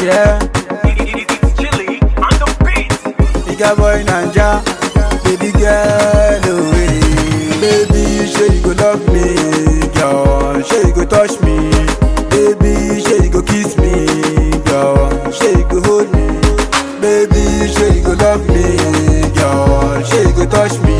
Yeah, It's chilly on the beat. nigga boy Nanja, baby girl, oh hey. Baby, sure you go love me, girl. Sure you go touch me, baby. Sure you go kiss me, girl. Sure you go hold me, baby. Sure you go love me, girl. Sure you go touch me,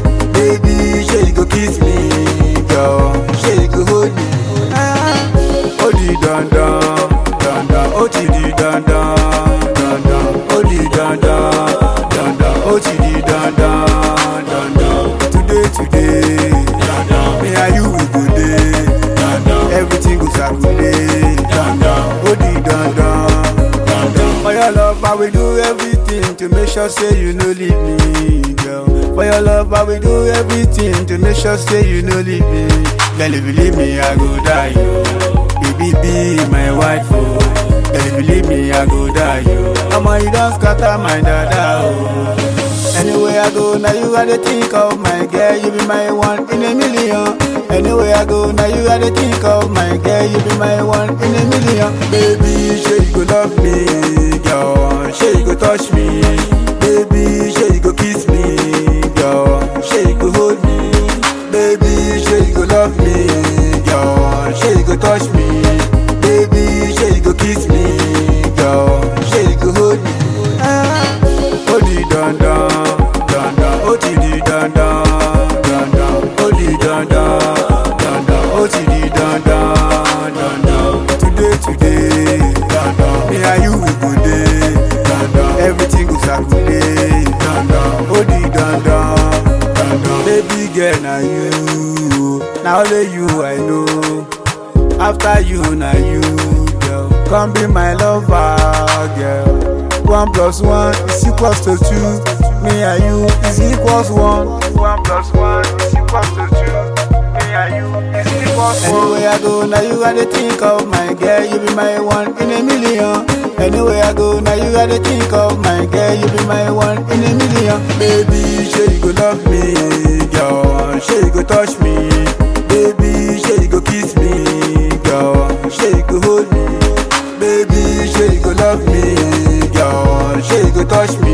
baby. Sure you go kiss me, girl. Sure you go hold me. Ah, oh di dan dan, dan dan, oh ti di dan dan, dan dan, oh di dan dan, dan dan, oh ti di dan dan, dan dan. Today today, dan dan, me and you we go dey, dan dan, everything go circulate, dan dan, oh di dan dan, dan dan. For your love, I will do everything to make sure say you no leave me, girl. For your love, I will do everything to make sure say you no leave me. Girl, if you leave me, I go die, yo. Baby, be my wife, oh. Girl, if you leave me, I go die, yo. Mama, you don't scatter my dada, oh. Anywhere I go, now you are the think of my girl, you be my one in a million. Anywhere I go, now you are the think of my girl, you be my one in a million. Baby, sure you go love me, girl. Sure you go touch me, baby. Sure you go kiss me, girl. Sure you go hold me, baby. Sure you go love me, girl. Sure you go touch me, baby. Sure you go kiss me, girl. Sure you go hold me. Ah. Oh di dan dan, dan dan, oh ti di dan dan, dan dan, oh di dan dan, dan dan, oh ti di dan dan, dan dan. Today today, dan dan, me and you we go dey, dan dan, everything go circulate, dan dan, oh di dan dan, dan dan. Baby girl na you, na only you I know. After you na you, girl, come be my lover, girl. One plus one is equals to two. Me and you is equals one. One plus one is equals to two. Me and you is equals one. Anywhere I go, now you are the think of my girl. You be my one in a million. Anywhere I go, now you are the think of my girl. You be my one in a million. Baby, sure you go love me, girl. Sure you go touch me, baby. Sure you go kiss me, girl. Sure you go hold me. Baby, sure you go love me, girl. Sure you go touch me,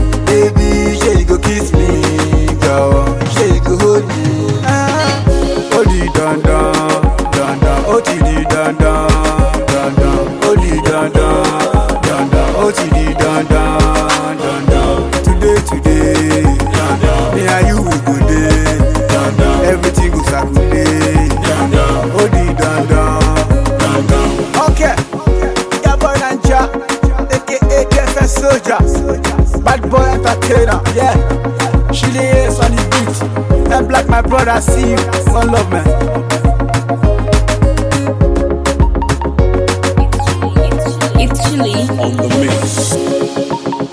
baby. Sure you go kiss me, girl. Sure you go hold me. Ah, oh di dan dan, dan dan, oh ti di dan dan, dan dan, oh di dan dan, dan dan, oh ti di dan dan, dan dan. Today today, dan dan, me and you we go dey, dan dan, everything go circulate, dan dan, oh di dan dan, dan dan. Okay. Yeah, boy Nanja, aka KFS Soldier, bad boy entertainer, yeah. Chili is on the beat, and black my brother, see you, one love man. It's chilly. on the mix.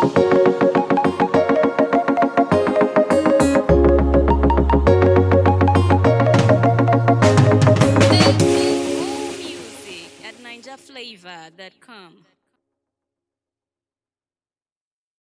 Music at NinjaFlavor.com.